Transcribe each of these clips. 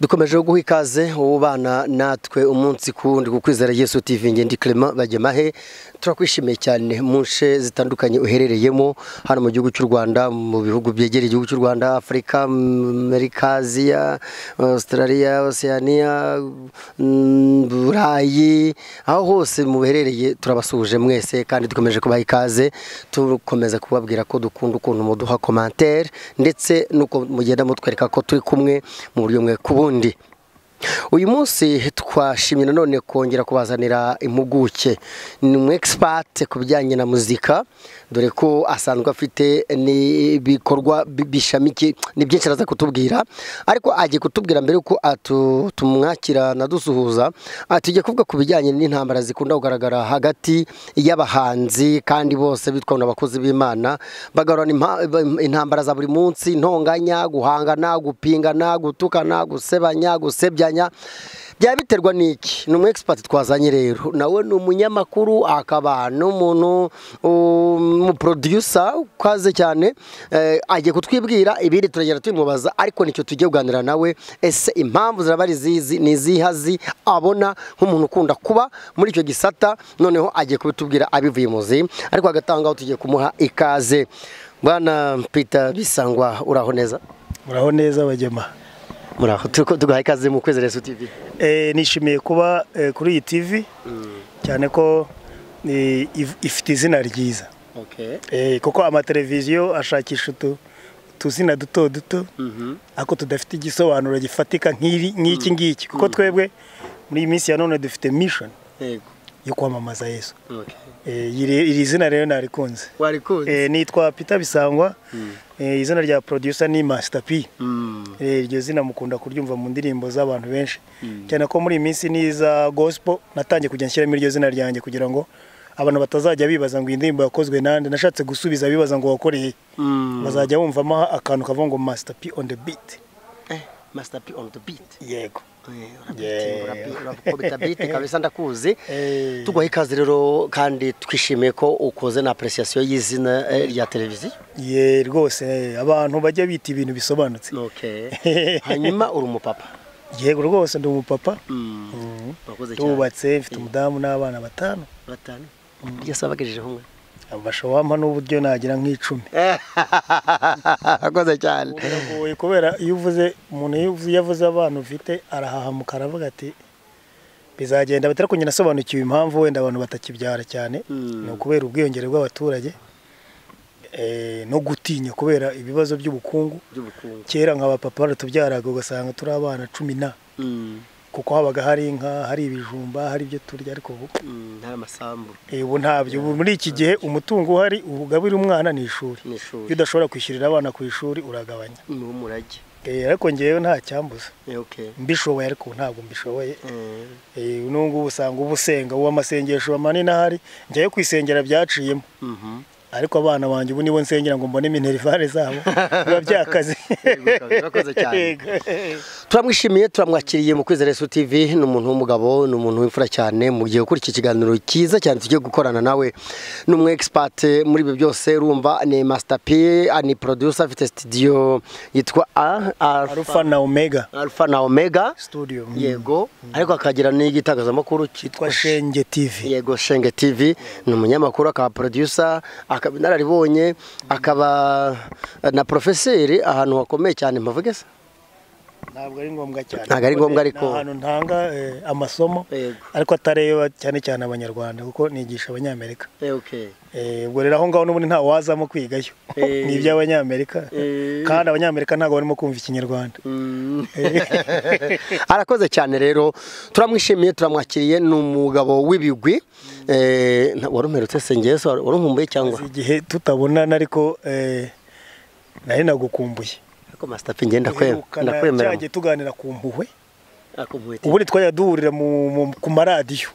dukomeje guha ikaze ubana natwe umunsi kuwundi ku kwizera yesu tv ngende clement bagemahe turakwishimiye cyane mu nce zitandukanye uherereyemo hano mu gihugu cy'u rwanda mu bihugu byegereye igihugu cy'u rwanda afurika amerika aziya australia oceania mm, burayi aho hose muherereye turabasuhuje mwese kandi dukomeje kubaha ikaze tukomeza kubabwira ko dukunda ukuntu muduha komantere ndetse n'uko mugenda mutwereka ko turi kumwe mu buryo mwe ku bundi uyu munsi twashimye nanone kongera kubazanira impuguke ni umu egisipate ku bijyanye na muzika dore ko asanzwe afite n'ibikorwa bishamiki ni byinshi araza kutubwira ariko agiye kutubwira mbere yuko tumwakira nadusuhuza tujya kuvuga ku bijyanye n'intambara zikunda kugaragara hagati y'abahanzi kandi bose bitwa abakozi b'imana bagarura intambara za buri munsi ntonganya guhangana gupingana gutukana gusebanya gusebya byaba biterwa n'iki ni umu egisipati twazanye rero nawe ni umunyamakuru akaba n'umuntu umuporoduyusa ukaze cyane agiye kutwibwira ibindi turagenda tubimubaza ariko nicyo tugiye kuganira nawe ese impamvu ziraba ari izizi ni izihazi abona nk'umuntu ukunda kuba muri icyo gisata noneho agiye kubitubwira abivuye muzi ariko hagati aho ngaho tugiye kumuha ikaze bwana pita bisangwa uraho neza muraho neza bagema muraho turi kuduha ikaze mu kwezi resu tivi nishimiye kuba kuri iyi tivi cyane ko ifite izina ryiza kuko amateleviziyo ashakisha utuzina duto duto ariko tudafite igisobanuro gifatika nk'iki ngiki kuko twebwe muri iyi minsi ya none dufite mishoni yo kwamamaza yesu iri zina rero narikunze nitwa pita bisangwa izina rya producer ni Master P iryo zina mukunda kuryumva mu ndirimbo z'abantu benshi cyane ko muri iyi minsi n'iza gospel natangiye kujya nshyiramo iryo zina ryanjye kugira ngo abantu batazajya bibaza ngo iyi ndirimbo yakozwe nande nashatse gusubiza bibaza ngo wakoreye bazajya bumvamo akantu kavuga ngo Master P on the beat Master P on the beat yego urabita bite kabisa ndakuzi tuguha ikaze rero kandi twishimiye ko ukoze na apuresiyasiyo y'izina rya televiziyo ye rwose abantu bajya bita ibintu bisobanutse hanyuma uri umupapa yego rwose ndi umupapa tubatse mfite umudamu n'abana batanu batanu byose babagejejeho umwe wampa n'uburyo nagira nk'icumi akoze cyane biragoye kubera iyo uvuze umuntu iyo avuze abana ufite arahahamuka aravuga ati bizagenda batari kugenda asobanukiwe impamvu wenda abantu batakibyara cyane ni ukubera ubwiyongere bw'abaturage no gutinya kubera ibibazo by'ubukungu kera nka bapapa baratubyaraga ugasanga turi abana cumi na kuko habaga hari inka hari ibijumba hari ibyo turya ariko ubu ubu ntabyo ubu muri iki gihe umutungo uhari ugabira umwana ni ishuri iyo udashobora kwishyurira abana ku ishuri uragabanya ariko ngewe nta cyambuza mbishoboye ariko ntabwo mbishoboye ngubu usanga uba usenga ubu amasengesho manini ahari njyayo kwisengera byaciyemo ariko abana banjye ubu nibo nsengera ngo mbone minerivare zabo biba byakaze turamwishimiye turamwakiriye mu kwizera resu tivi ni umuntu w'umugabo ni umuntu w'imfura cyane mu gihe ukora iki kiganiro cyiza cyane tugiye gukorana nawe ni umu egisipate muri ibi byose urumva ni masitapi ni poroduyusa afite sitidiyo yitwa arufa na omega arufa na omega studio yego ariko akagira n'igitangazamakuru cyitwa shenge tivi yego shenge tivi ni umunyamakuru akaba poroduyusa akaba inararibonye akaba na porofeseri ahantu hakomeye cyane mpavuge se ntabwo ari ngombwa cyane ntabwo ari ngombwa ariko ni ahantu ntanga amasomo ariko atareba cyane cyane abanyarwanda kuko nigisha abanyamerika ubwo rero aho ngaho n'ubundi nta wazamo kwigayo ni iby'abanyamerika kandi abanyamerika ntabwo barimo kumva ikinyarwanda arakoze cyane rero turamwishimiye turamwakiriye ni umugabo w'ibigwi wari umerutse se ngewe wari umumbuye cyangwa igihe tutabonana ariko nari nagukumbuye ariko masitapi ngenda ndakwemera cyajya tuganira ku mpuhwe ubundi twajya duhurira ku maradiyo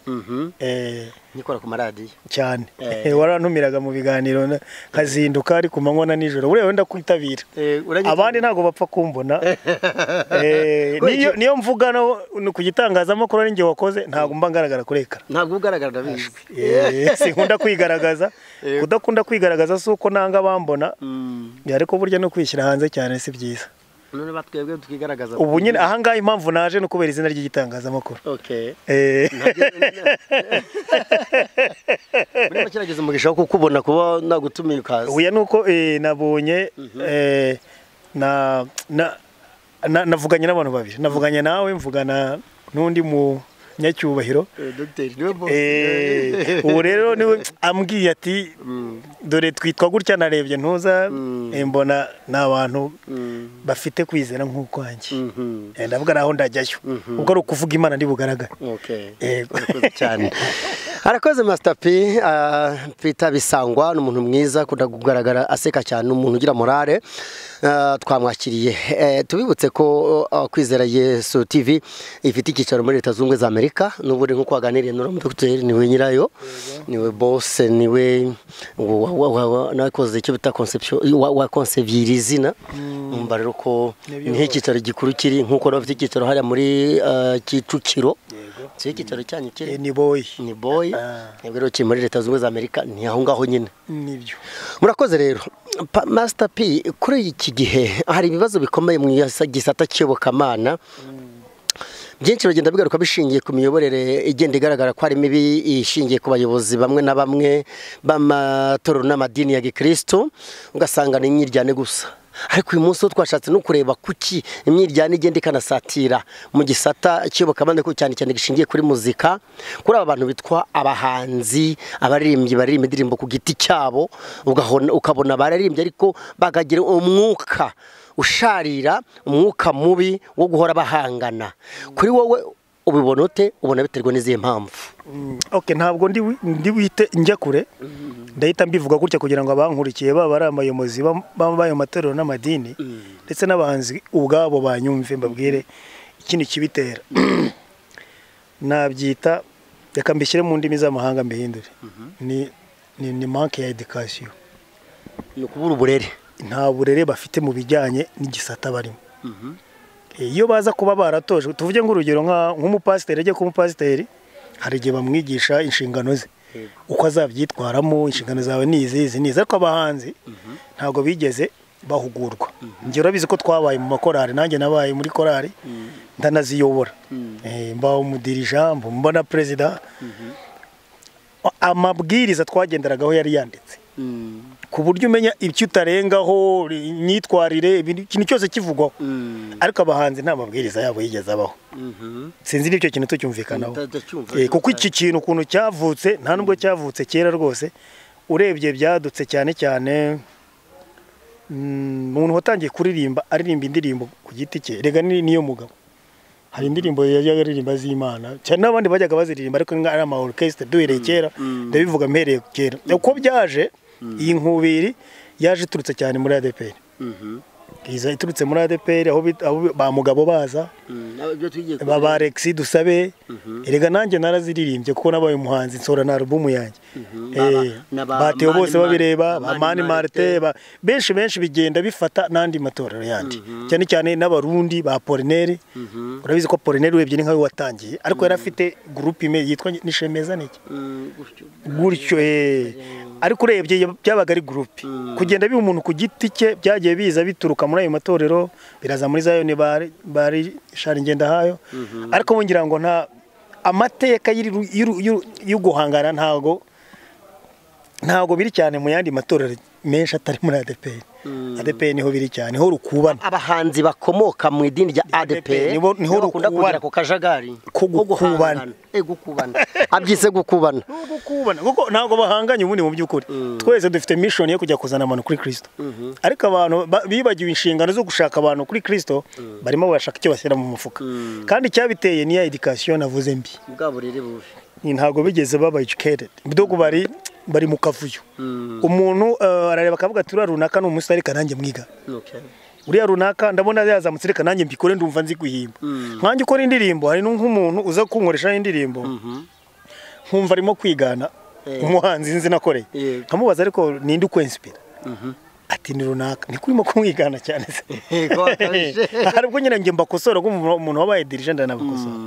nikora ku maradiyo cyane warantumiraga mu biganiro nkazinduka ari ku manywa na nijoro buriya wenda kwitabira abandi ntabwo bapfa kumbona niyo mvuga no ku gitangazamakuru ari njye wakoze ntabwo mba ngaragara kurekara ntabwo ugaragara ndabishwe sinkunda kwigaragaza udakunda kwigaragaza si uko nanga bambona ariko burya no kwishyira hanze cyane si byiza none batwebwe tukigaragaza ubu nyine ahangaha impamvu naje ni ukubera izina ry'igitangazamakuru okay Eh, muri make nageze umugisha wo kukubona kuba nagutumiye ukaza uya ni uko eh, nabonye eh, na na- na- navuganye n'abantu babiri navuganye nawe mvugana n'undi munyacyubahiro Eh, dogiteri niwe bo Eh, ubu rero niwe ambwiye ati dore twitwa gutya narebye ntuza eh, mbona ni abantu bafite kwizera nk'ukwanjye Mhm. Eh, ndavuga naho ndajyayo ubwo ari ukuvuga imana ntibugaragara okay Yego. Urakoze cyane arakoze Master P ah, Peter Bisangwa ni umuntu mwiza akunda kugaragara aseka cyane ni umuntu ugira morale Ah, twamwakiriye Eh, tubibutse ko ah, kwizera Yesu TV ifite icyicaro muri Leta Zunze Ubumwe za Amerika n'ubu rero nk'uko waganiriye na Dr niwe nyirayo niwe boss niwe wa- wa- wa- wa- nakoze icyo bita conception wa- wa concevier izina umva rero ko Nibyo. niho icyicaro gikuru kiri nk'uko bafite icyicaro hariya muri ah, Kicukiro si icyicaro cyanyu Eh, kiri ni boyi ni boyi Ah. nibwo rero kiri muri leta zunze ubumwe za amerika ni aho ngaho nyine nibyo murakoze rero Pa- Master p kuri iki gihe hari ibibazo bikomeye mu isa- gisata cy'iyobokamana byinshi bagenda bigaruka bishingiye ku miyoborere igenda igaragara ko hari mibi ishingiye ku bayobozi bamwe na bamwe b'amatorero n'amadini ya gikristo ugasanga ni imyiryane gusa ariko uyu munsi wo twashatse no kureba kuki imyiryane igenda ikanasatira mu gisata cy'iyobokamana ariko cyane cyane gishingiye kuri muzika kuri aba bantu bitwa abahanzi abaririmbyi baririmba indirimbo ku giti cyabo ugahona- ukabona bararimbye ariko bakagira umwuka usharira umwuka mubi wo guhora bahangana kuri wowe ubibona ute ubona biterwa n'izihe mpamvu Mm, okay ntabwo ndi wi- ndi wite njya kure ndahita mbivuga gutya kugira ngo abankurikiye baba ari abayobozi bam- bam- b'ayo matorero n'amadini ndetse n'abahanzi ubwabo banyumve mbabwire ikindi kibitera nabyita reka mbishyire mu ndimi z'amahanga mbihindure ni ni, ni manke ya education ni ukubura uburere nta burere bafite mu bijyanye n'igisata barimo iyo baza kuba baratojwe tuvuge nk'urugero nka- nk'umupasiteri ajya kuba umupasiteri hari igihe bamwigisha inshingano ze uko azabyitwaramo inshingano zawe ni izi izi ni izi ariko abahanzi ntabwo bigeze bahugurwa njye urabizi ko twabaye mu makorari nanjye nabaye muri korari ndanaziyobora Eh, mba umudirija mba- mba na perezida amabwiriza twagenderagaho yari yanditse ku buryo umenya ibyo utarengaho imyitwarire ibintu- ikintu cyose kivugwaho ariko abahanzi nta mabwiriza yabo yigeze abaho sinzi n'icyo kintu tucyumvikanaho Ndacyumva. Eh, kuko iki kintu ukuntu cyavutse nta nubwo cyavutse kera rwose urebye byadutse cyane cyane mm, umuntu watangiye kuririmba aririmba indirimbo ku giti cye rega ni- niyo mugabo hari indirimbo yajyaga aririmba z'imana cyane n'abandi bajyaga baziririmba ariko nka ari ama orchestre duhereye kera ndabivuga mpereye kera uko byaje iyi nkubiri yaje iturutse cyane muri ADPR iza iturutse muri ADPR aho bit- aho ba mugabo baza ibyo tugiye kuba baba Alexi dusabe erega nanjye naraziririmbye kuko nabaye umuhanzi nsohora na alubumu yanjye Baba- Eh, na ba- batewe Mani bose Mani- babireba Mani mani Marte. marte ba- benshi benshi bigenda bifata n'andi matorero yandi cyane cyane n'abarundi ba polineri urabizi ko polineri urebye ni nkawe watangiye ariko yari afite gurupe imwe yitwa nishemeza niki gutyo eh. ariko urebye ya- byabaga ari gurupe kugenda biba umuntu ku giti cye byagiye biza bituruka muri ayo matorero biraza muri zayoni bari bari shari ngendahayo ariko bo ngira ngo nta amateka y'iru- y'iru- y'iru- yo guhangana ntago ntago biri cyane mu yandi matorero menshi atari muri ADPR ADPR niho biri cyane niho rukubana abahanzi bakomoka mu idini rya ADP nibo- niho bakunda rukubana. kugera ku kajagari ko Ko gukubana. guhangana. Eh, gukubana abyise gukubana nubwo kubana kuko ntabwo bahanganye ubundi mu by'ukuri twese dufite mishoni yo kujya kuzana abantu kuri kirisito ariko abantu ba- bibagiwe inshingano zo gushaka abantu kuri kirisito barimo barashaka icyo bashyira mu mufuka kandi icyabiteye niya edikasiyo navuze mbi bwa burere bubi ni ntabwo bigeze baba educated dogo bari bari mu kavuyo umuntu eh, arareba akavuga ati uriya runaka ni umusitari reka nanjye mwiga Okay. uriya runaka ndabona yazamutse reka nanjye mbikore ndumva nzi guhimba nkanjye ukora indirimbo hari nu- nk'umuntu uza kunkoresha indirimbo nkumva arimo kwigana Eh. umuhanzi nzi nakoreye Yego. nkamubaza ariko ninde ukwensipira ati ni runaka niko urimo kumwigana cyane se Yego, akabije. hari ubwo nyine njye mbakosora ubwo umuntu- umuntu wabaye dirije ndanabakosora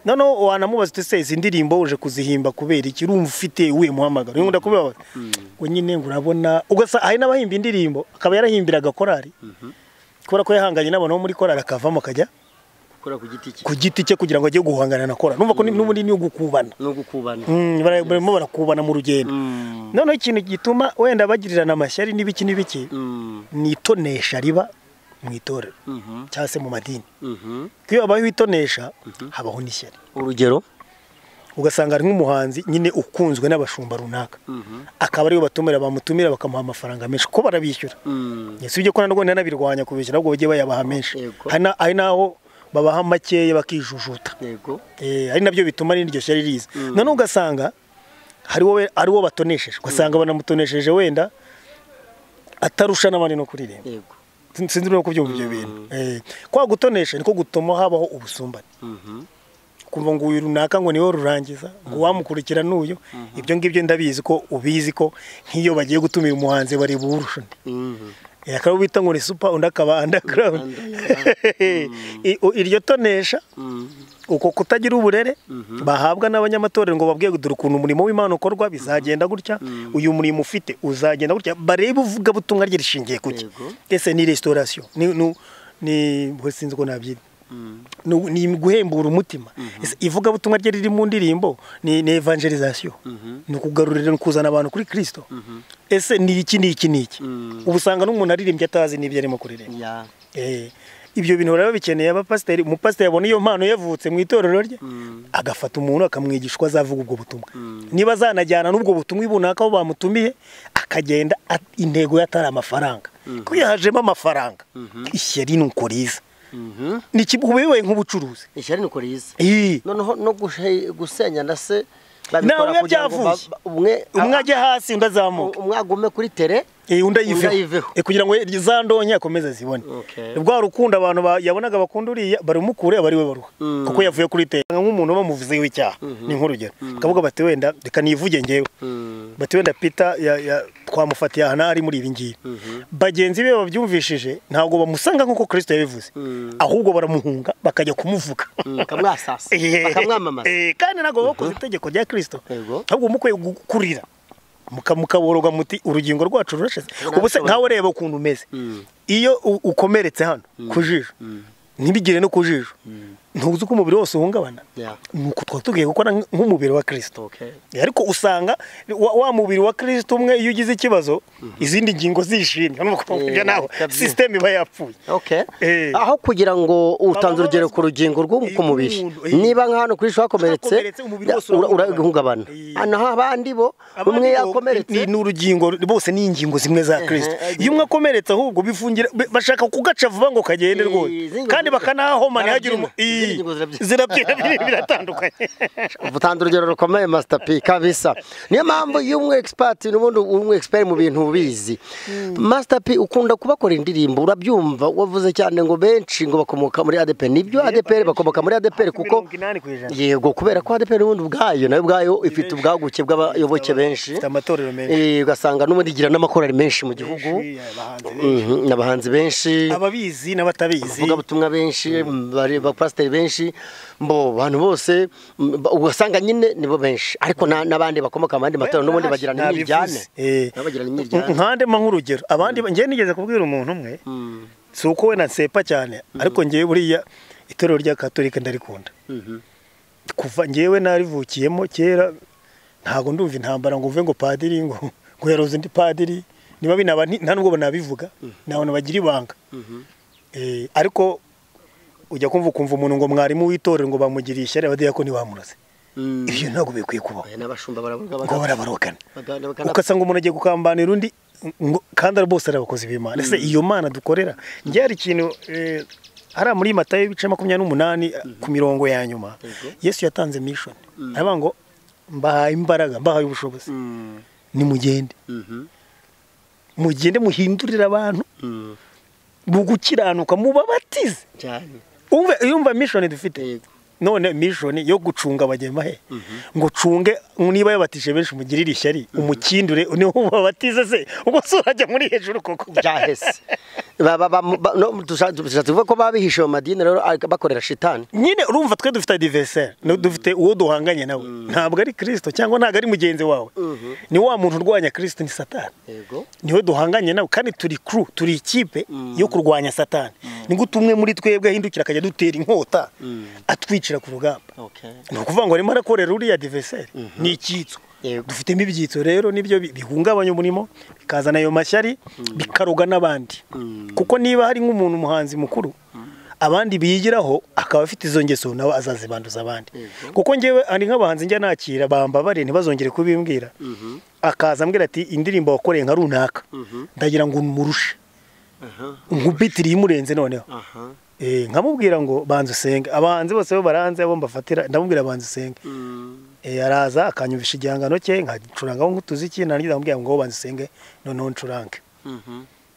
noneho wanamubaza uti se izi ndirimbo uje kuzihimba kubera iki urumva ufite uwuye muhamagaro nkunda kubibabaza ngo nyine ngo urabona ugasa hari n'abahimba indirimbo akaba yarahimbira agakorari kubera ko yahanganye n'abantu bo muri korali akavamo akajya gukora ku giti cye ku giti cye kugira ngo ajye guhangana na korali numva ko ni- n'ubundi ni ugukubana no gukubana Mm, bara- barimo barakubana mu rugendo Mm, noneho ikintu gituma wenda bagirirana amashyari n'ibiki n'ibiki mm, ni itonesha riba mu itorero mhm, cyangwa se mu madini mhm. ko iyo habayeho itonesha habaho n'ishyari urugero ugasanga ari nk'umuhanzi nyine ukunzwe n'abashumba runaka Mhm, akaba ariyo batumira bamutumira bakamuha amafaranga menshi kuko barabishyura mm. si ibyo ko na rwanda nabirwanya kubishyura ahubwo bagiye bayabaha menshi Yego. Hari na- hari n'aho babaha makeya bakijujuta yego Eh, ari nabyo bituma n'iryo shyari riza noneho ugasanga hariwo we- ari wo batonesheje ugasanga banamutonesheje wenda atarusha n'abandi no kuririmba yego Sin- sinzi no kubyumva ibyo bintu Eh, kwa gutonesha niko gutuma habaho ubusumbane Mhm, kumva ngo uyu runaka ngo niwe rurangiza ngo wamukurikira n'uyu ibyo ngibyo ndabizi ko ubizi ko nk'iyo bagiye gutumira umuhanzi bareba uwurusha undi mhm. Eh, akaba bita ngo ni super undi akaba underground I- u- iryo tonesha Mm, uko kutagira uburere bahabwa n'abanyamatorero ngo babwiye dore ukuntu umurimo w'imana ukorwa bizagenda gutya uyu murimo ufite uzagenda gutya barebe uvuga butumwa rye rishingiye kuki Yego. ese ni restaurasiyo ni ni ni- bwo sinzi uko nabyita mm. ni ni guhembura umutima Ese ivuga butumwa rye riri mu ndirimbo ni ni evangelizasiyo Mhm. ni ukugarurira ni ukuzana abantu kuri kirisito ese ni iki ni iki ni iki Mm. ubu usanga n'umuntu aririmbye atazi n'ibyo arimo kuririmba ya Eh, ibyo bintu rero bikeneye abapasiteri umupasiteri abona iyo mpano yavutse mu itorero rye agafata umuntu akamwigisha uko azavuga ubwo butumwa niba azanajyana n'ubwo butumwa runaka aho bamutumiye akagenda at- intego ye atari amafaranga ko iyo hajemo amafaranga ishyari ni uko riza Mhm. Ni iki- uba bibaye nk'ubucuruzi ishyari ni uko riza Ii. noneho no gushe- gusenyana se Nta umwe kugira ngo ba- byavuye. ba- umwe umwe a- ajya hasi undi azamuka umwe agume kuri tere Eh, Undi undi ayiveho ayiveho. Eh, kugira ngo za ndonke akomeze zibone Okay. rwa rukundo abantu ba- yabonaga bakunda uriya barumukure aba ari we baruha Mm. kuko yavuye kuri teka nk'umuntu bamuvuzeho icyaha ni nk'urugero akavuga bati wenda reka nivuge ngewe Mm, bati wenda pita ya- ya- twamufatiye ahantu ari muri ibi ngibi bagenzi be babyumvishije ntabwo bamusanga nk'uko kirisito yabivuze Mm. ahubwo baramuhunga bakajya kumuvuga mm, bakamwasasa bakamwamamaza Eh, kandi ntabwo bakoze itegeko rya kirisito Yego. ahubwo mukwiye gukurira muka- mukaboroga muti urugingo rwacu rurashize ubu se Rurashobora. nkawe reba ukuntu umeze Mm. iyo u- ukomeretse hano ku jisho ntibigire no ku jisho ntuzi uko umubiri wose uhungabana Yeah. ni uko twaba tugiye gukora nk- nk'umubiri wa kirisito Okay. ariko usanga wa, wa mubiri wa kirisito umwe iyo ugize ikibazo izindi ngingo zishimye urumva ko Eh, ibyo naho kabisa. sisiteme iba yapfuye Okay. Eh. aho kugira ngo utanze Baba urugero bazi- ku rugingo rw'umubiri Umuntu, eh. niba nka hano kuri sho hakomeretse Hakomeretse, umubiri wose ura- urahungabana urahungabana. Eh. naho abandi bo umwe Abandi bo, yakomeretse ni ni urugingo bose ni ingingo zimwe za kirisito eh, iyo umwe akomeretse ahubwo bifungira bi- bashaka kugaca vuba ngo kagende Eh, rwose izindi kandi ngingo- bakanahoma ntihagire umu- zarabyina. Izindi Ii, ngingo zirabyina. zirabyina biri- biratandukanye utanze urugero rukomeye masita p kabisa niyo mpamvu iyo umwe egisipati n'ubundi umwe egisiperi mu bintu ubizi masita p ukunda kubakora indirimbo urabyumva wavuze cyane ngo benshi ngo bakomoka muri adeperi nibyo adeperi bakomoka muri adeperi kuko mirongo inani ku ijana. yego kubera ko adeperi n'ubundi ubwayo nayo ubwayo ifite ubwaguke bw'abayoboke benshi Ifite amatorero menshi Eh, ugasanga n'ubundi igira n'amakorari menshi mu gihugu Benshi, abahanzi benshi. Mhm, abahanzi benshi ababizi n'abatabizi abavugabutumwa benshi bari- abapasiteri benshi mbo abantu bose m- ba- ugasanga nyine nibo benshi ariko na- n'abandi bakomoka mu yandi matorero n'ubundi bagirana Nabivuze. imijyane Eh. Nabo bagirana imijyane nkande mpa nk'urugero abandi ba- njyewe nigeze kubwira umuntu umwe Mm, si uko we nsepa cyane ariko ngewe buriya itorero rya katolika ndarikunda mhm, kuva ngewe narivukiyemo kera ntabwo ndumva intambara ngo uve ngo padiri ngo ngo yaroze undi padiri niba binaba nti- nta nubwo banabivuga ni abantu bagira ibanga mhm. Eh, ariko ujya kumva ukumva umuntu ngo mwarimu w'itorero ngo bamugiriye ishyari abadiyakoni bamuroze Mm. ibyo ntabwo bikwiye kubaho Aya n'abashumba baravuga ngo baga- barabarokana baga- baga- ugasanga umuntu agiye gukambanira undi ngo kandi ari bose ari abakozi b'imana ese iyo mana dukorera njye hari ikintu eh, hariya muri matayo ibice makumyabiri n'umunani ku mirongo ya nyuma Yego. yesu yatanze mishoni aravuga ngo mbahaye imbaraga mbahaye ubushobozi Mm, nimugende mhm, mugende muhindurire abantu mm. mu gukiranuka mubabatize Cyane. umve yumva mishoni dufite Yego. none mishoni yo gucunga abagema he ngo cunge niba yabatije benshi umugirire ishyari umukindure niho ubabatize se ubwo se urajya muri hejuru koko byahese dushatse kuvuga ko babihishe mu madini rero ariko bakorera shitani nyine urumva twe dufite adiveseri dufite uwo duhanganye nawe ntabwo ari kirisito cyangwa ntabwo ari mugenzi wawe ni wa muntu urwanya kirisito ni satani yego niwe duhanganye nawe kandi turi kuru turi ikipe yo kurwanya satani ni gute umwe muri twebwe ahindukira akajya adutera inkota atwicira ku rugamba ni ukuvuga ngo arimo arakorera uriya diveseri ni icyitso Yego. dufitemo ibyitso rero nibyo bi- bihungabanya umurimo bikazana ayo mashyari bikaroga n'abandi kuko niba hari nk'umuntu umuhanzi mukuru abandi biyigiraho akaba afite izo ngeso nawe azazibanduza abandi kuko ngewe hari nk'abahanzi njya nakira bambabare ntibazongere kubimbwira akaza ambwira ati indirimbo wakoreye nka runaka ndagira ngo murushe nkubitiriye imurenze noneho Eh, nkamubwira ngo banza usenge abahanzi bose bo baranze abo mbafatira ndamubwira banza usenge Eh, araza akanyumvisha igihangano cye nkacurangaho nk'utuziki narangiza nkamubwira ngo banza usenge noneho ncurange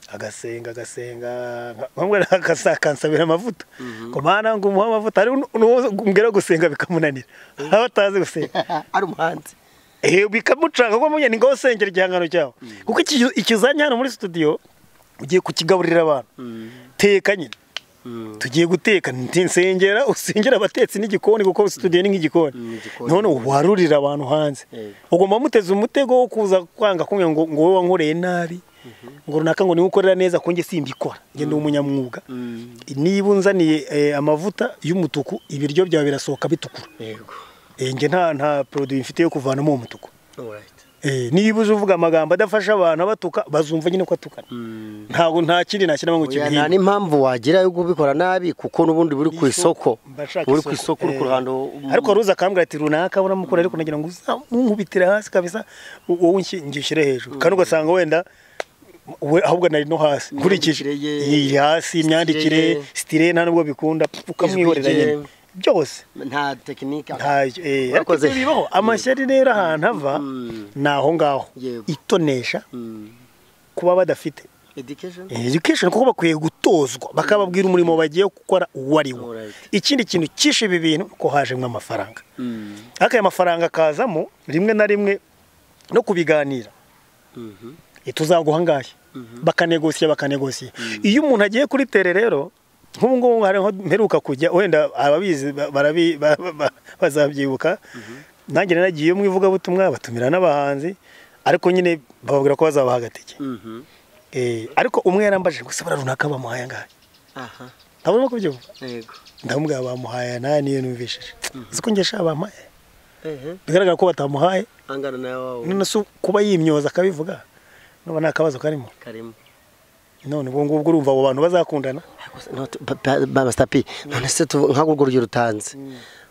agasenga agasenga nka- nkamubwira akasa- akansabira amavuta ngo mana ngo umuhe amavuta hari nu- nuwo mbwira gusenga bikamunanira aho atazi gusenga ari umuhanzi Eh, bikamucanga ko munyine ngo usengera igihangano cyawe kuko iki- ikizanye hano muri studio ugiye kukigaburira abantu teka nyine tugiye guteka nti nsengera usengera abatetsi n'igikoni kuko studio ni nk'igikoni Mm, igikoni. none warurira abantu hanze Yego. ugomba muteze umutego wo kuza kwanga kumwe ngo ngo wowe wankoreye nabi ngo runaka ngo niwe ukorera neza ko njye simbikora njye ndi umunyamwuga niba unzaniye eh, amavuta y'umutuku ibiryo byawe birasohoka bitukura yego Eh, njye nta nta produit mfite yo kuvanamo uwo mutuku alright Eh, niba uje uvuga amagambo adafasha abantu abatuka bazumva nyine ko atukana ntabwo nta kindi nashyiramo ngo Oya, nta kibihinda n'impamvu wagira yo kubikora nabi kuko n'ubundi buri ku isoko Mba nshaka buri ku isoko uri eh, ku ruhando ariko waruza akambwira ati runaka uramukora ariko nagira ngo uzamunkubitire hasi kabisa u- wowe nshyi- ngishyire hejuru kandi ugasanga wenda we ahubwo nari no hasi nkurikije Imyandikire ye, iyi hasi imyandikire style ye. sitire nta nubwo bikunda ukamwihorera Ijwi rye. nyine byose nta tekinike ntayo eh, ariko Urakoze. ibyo bibaho amashyari rero ahantu ava ni aho ngaho Yego. itonesha Mm. kuba badafite education education kuko bakwiye gutozwa bakababwira umurimo bagiye gukora uwo ari wo Alright. ikindi kintu cyishe ibi bintu ko hajemo amafaranga Mm. ariko aya mafaranga akazamo rimwe na rimwe no kubiganira Mhm. Eh, tuzaguha ngahe bakanegosiye bakanegosiye iyo umuntu agiye kuri tere rero nk'ubu ngubu hari aho mperuka kujya wenda ababizi ba- barabi- ba- ba- ba- bazabyibuka nanjye naragiye mu ivugabutumwa batumira n'abahanzi ariko nyine bababwira ko bazabaha agatike Mhm. Eh, ariko umwe yarambajije gusa bara runaka bamuhaye angahe aha ntabwo urimo kubyumva yego ndamubwira bamuhaye nawe niyo numvishije uzi ko njye sha bampaye ehe bigaragara ko batamuhaye angana na wawe none se kuba yimyoza akabivuga nuba nta kabazo karimo karimo none ubwo ngubwo urumva abo bantu bazakundana masitapi none se tu- nk'aho urwo rugero utanze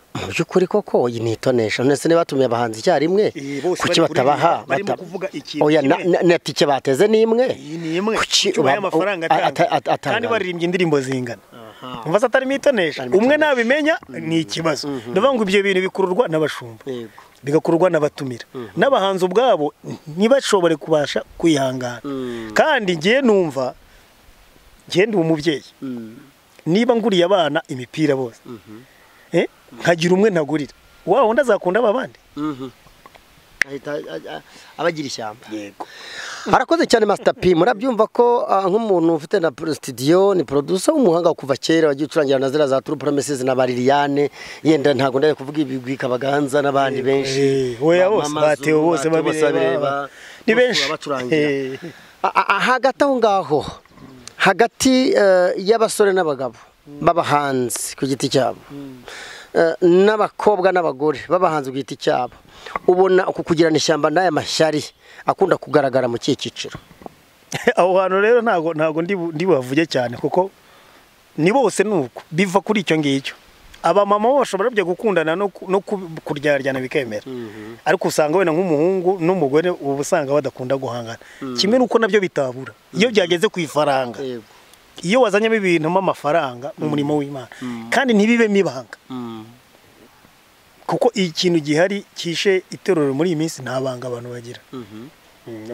mu by'ukuri koko iyi ni itonesha none se niba batumiye abahanzi icyarimwe Eh, bose kuki bari kuri batabaha rimwe, barimo bata- kuvuga ikintu Oya, na- kimwe. na- na tike bateze ni imwe iyi ni imwe Kuki ubaye uba- amafaranga a- ata- atanga ata- kandi atanga. baririmbye indirimbo zingana Aha. umva se atarimo itonesha Atarimo umwe itonesha. nabimenya ni ikibazo ndavuga ngo ibyo bintu bikururwa n'abashumba Yego. bigakorwa n'abatumira n'abahanzi ubwabo ntibashobore kubasha kwihangana Mm. kandi ngiye numva ngiye ndi umubyeyi Mm. niba nguriye abana imipira bose Eh, nkagira umwe ntagurira wa wundi azakunda aba bandi Mhm. Ahita- a- a- abagira ishyamba yego arakoze cyane Master P murabyumva ko ah, nk'umuntu ufite na pro- studio ni producer w'umuhanga kuva kera wagiye ucurangira na ziriya za True Promises na Bariliane yenda ntago ndaye kuvuga ibigwi kabaganza n'abandi benshi Eh, oya Ba- bose Mama batewe Zulu, bose Bateo bose babireba babireba, ni bose benshi babacurangira. Eh, A- a- a- hagati aho ngaho hagati eh, y'abasore n'abagabo b'abahanzi ku giti cyabo eh, n'abakobwa n'abagore b'abahanzi ku giti cyabo ubona uku kugirana ishyamba n'aya mashyari akunda kugaragara mu kihe cyiciro aho hantu rero ntago ntago ndi bu- ndi buhavuge cyane kuko ni bose nuko biva kuri icyo ngicyo abamama bo bashobora byo gukundana no ku- no ku- kuryaryana bikemera ariko usanga wenda nk'umuhungu n'umugore uba usanga badakunda guhangana kimwe n'uko nabyo bitabura iyo byageze ku ifaranga Yego. iyo wazanyemo ibintu amafaranga mu murimo w'imana kandi ntibibemo ibanga kuko ikintu gihari cyishe iterura muri iyi minsi nta banga abantu bagira